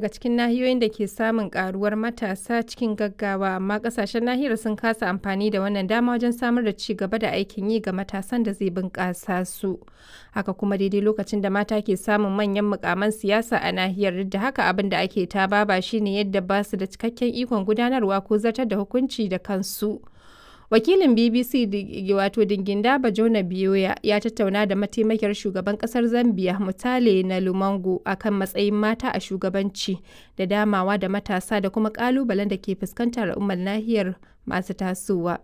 daga cikin nahiyoyin da ke samun karuwar matasa cikin gaggawa amma kasashen nahiyar sun kasa amfani da wannan dama wajen samar da ci gaba da aikin yi ga matasan da zai bunƙasa su. Haka kuma daidai lokacin da mata ke samun manyan mukaman siyasa a nahiyar duk da haka abin da ake ta baba shine yadda ba su da cikakken ikon gudanarwa ko zartar da hukunci da kansu. wakilin bbc wato dingindaba jona biyoya ya tattauna da mataimakiyar shugaban kasar zambia mutale na lumango akan matsayin mata a shugabanci da damawa da matasa da kuma kalubalen da ke fuskantar al'ummar nahiyar masu tasowa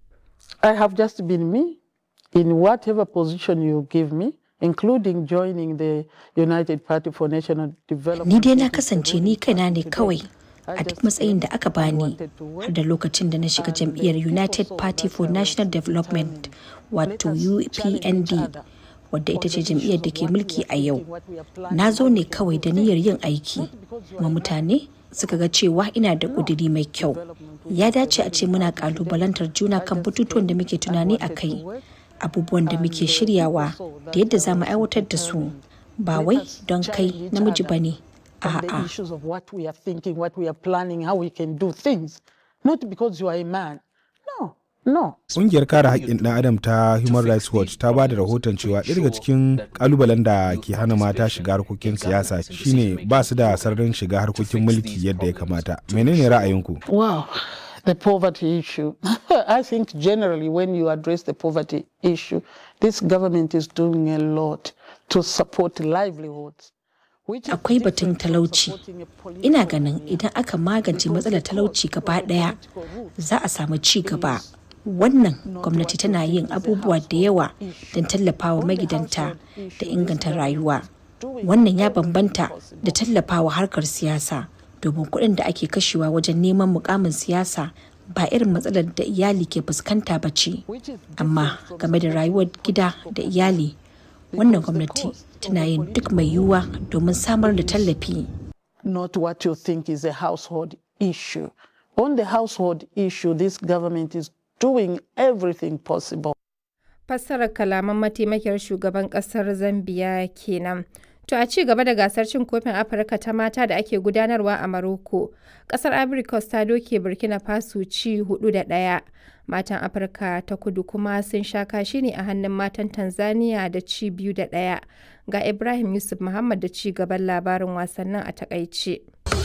i have just been me in whatever position you give me including joining the united party for national development ni dai na kasance ni kaina ne kawai a duk matsayin da aka bani har da lokacin da na shiga jam'iyyar united party for national development wato upnd wadda ita ce jam'iyyar da ke mulki a yau na zo ne kawai da niyyar yin aiki kuma mutane suka ga cewa ina da ƙudiri mai kyau ya dace a ce muna ƙalubalantar juna kan batutuwan da muke tunani a kai abubuwan da muke shiryawa da yadda za mu aiwatar da su ba wai don kai namiji ba ne on the issues of what we are thinking, what we are planning, how we can do things. Not because you are a man. No, no. Ƙungiyar kare haƙƙin ɗan adam ta Human Rights Watch ta ba da rahoton cewa ɗaya daga cikin ƙalubalen da ke hana mata shiga harkokin siyasa shine ba su da sararin shiga harkokin mulki yadda ya kamata. Menene ra'ayinku? Wow. The poverty issue. I think generally when you address the poverty issue, this government is doing a lot to support livelihoods. akwai batun talauci ina ganin idan aka magance matsalar talauci gaba daya za a samu ci gaba wannan gwamnati tana yin abubuwa da yawa don tallafawa magidanta da inganta rayuwa wannan ya bambanta da tallafawa harkar siyasa domin kuɗin da ake kashewa wajen neman mukamin siyasa ba irin matsalar da iyali ke fuskanta ba ce amma game da rayuwar gida da iyali wannan gwamnati tana yin duk mai yiwuwa domin samar da tallafi. Not what you think is a household issue. On the household issue, this government is doing everything possible. Fassarar kalaman mataimakiyar shugaban kasar Zambiya kenan. To a ci gaba da gasar cin kofin Afirka ta mata da ake gudanarwa a Maroko, kasar Ivory Coast ta doke Burkina Faso ci hudu da ɗaya. Matan Afirka ta kudu kuma sun sha kashi ne a hannun matan Tanzania da ci biyu da ɗaya. Ga Ibrahim Yusuf Muhammad da ci gaban labarin wasannin a takaice.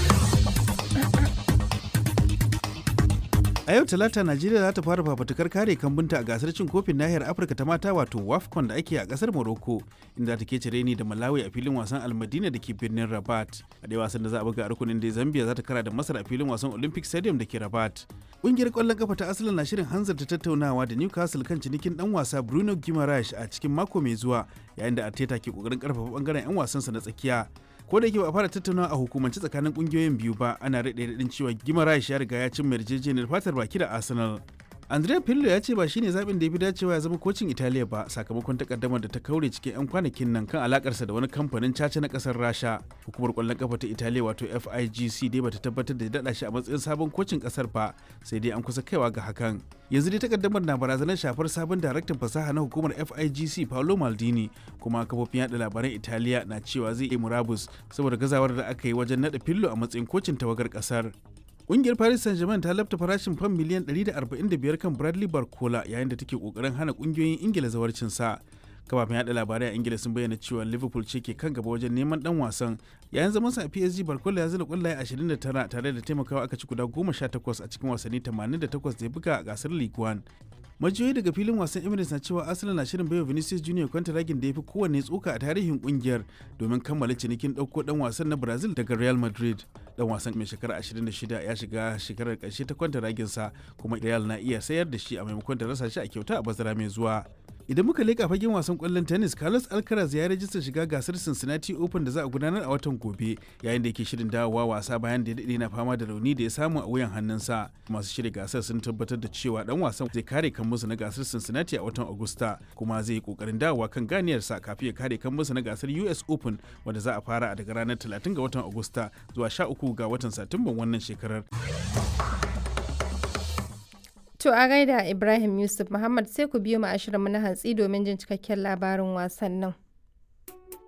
A yau Talata Najeriya za ta fara fafatukar kare kambunta a gasar cin kofin nahiyar Afirka ta mata wato WAFCON da ake a kasar Morocco inda ta ke cire ni da Malawi a filin wasan Almadina da ke birnin Rabat. A dai wasan da za a buga a rukunin da Zambia za ta kara da Masar a filin wasan Olympic Stadium da ke Rabat. Ƙungiyar ƙwallon kafa ta Arsenal na shirin hanzarta tattaunawa da Newcastle kan cinikin dan wasa Bruno Guimaraes a cikin mako mai zuwa yayin da Arteta ke kokarin karfafa bangaren 'yan wasansa na tsakiya. ko da yake ba a fara tattaunawa a hukumance tsakanin kungiyoyin biyu ba ana rade radin cewa gimarash ya riga ya cin yarjejeniyar fatar baki da arsenal andrea pirlo ya ce ba shine zaɓin da ya fi dacewa ya zama kocin italiya ba sakamakon takaddamar da ta kaure cikin 'yan kwanakin nan kan alakarsa da wani kamfanin caca na kasar rasha hukumar kwallon kafa ta italiya wato figc dai bata tabbatar da daɗa shi a matsayin sabon kocin kasar ba sai dai an kusa kaiwa ga hakan yanzu dai takaddamar na barazanar shafar sabon daraktan fasaha na hukumar figc paolo maldini kuma kafofin yada labaran italiya na cewa zai yi murabus saboda gazawar da aka yi wajen naɗa fillo a matsayin kocin tawagar kasar Ƙungiyar Paris Saint-Germain ta lafta farashin fam miliyan 145 kan Bradley Barcola yayin da take kokarin hana ƙungiyoyin Ingila zawarcin sa. Kafafen yada labarai a Ingila sun bayyana cewa Liverpool ce ke kan gaba wajen neman dan wasan. Yayin zaman sa a PSG Barcola ya zira kwallaye 29 tare da taimakawa aka ci guda 18 a cikin wasanni 88 da ya buga a gasar League One. majiyoyi daga filin wasan emirates na cewa arsenal na shirin baiwa vinicius junior kwantaragin da ya fi kowanne tsoka a tarihin kungiyar domin kammala cinikin ɗauko ɗan wasan na brazil daga real madrid dan wasan mai shekara 26 ya shiga shekarar ƙarshe ta kwantaraginsa kuma real na iya sayar da shi a maimakon da rasa shi a kyauta a bazara mai zuwa idan muka leka fagen wasan kwallon tennis carlos alcaraz ya rajista shiga gasar cincinnati open da za a gudanar a watan gobe yayin da yake shirin dawowa wasa bayan da ya daɗe na fama da rauni da ya samu a wuyan hannunsa masu shirya gasar sun tabbatar da cewa dan wasan zai kare kan musu na gasar cincinnati a watan agusta kuma zai yi kokarin dawowa kan ganiyarsa kafin ya kare kan musu na gasar us open wanda za a fara a daga ranar 30 ga watan agusta zuwa 13 ga watan satumban wannan shekarar To a gaida Ibrahim Yusuf Muhammad sai ku biyo mu ashirin mu na hantsi domin jin cikakken labarin wasannin.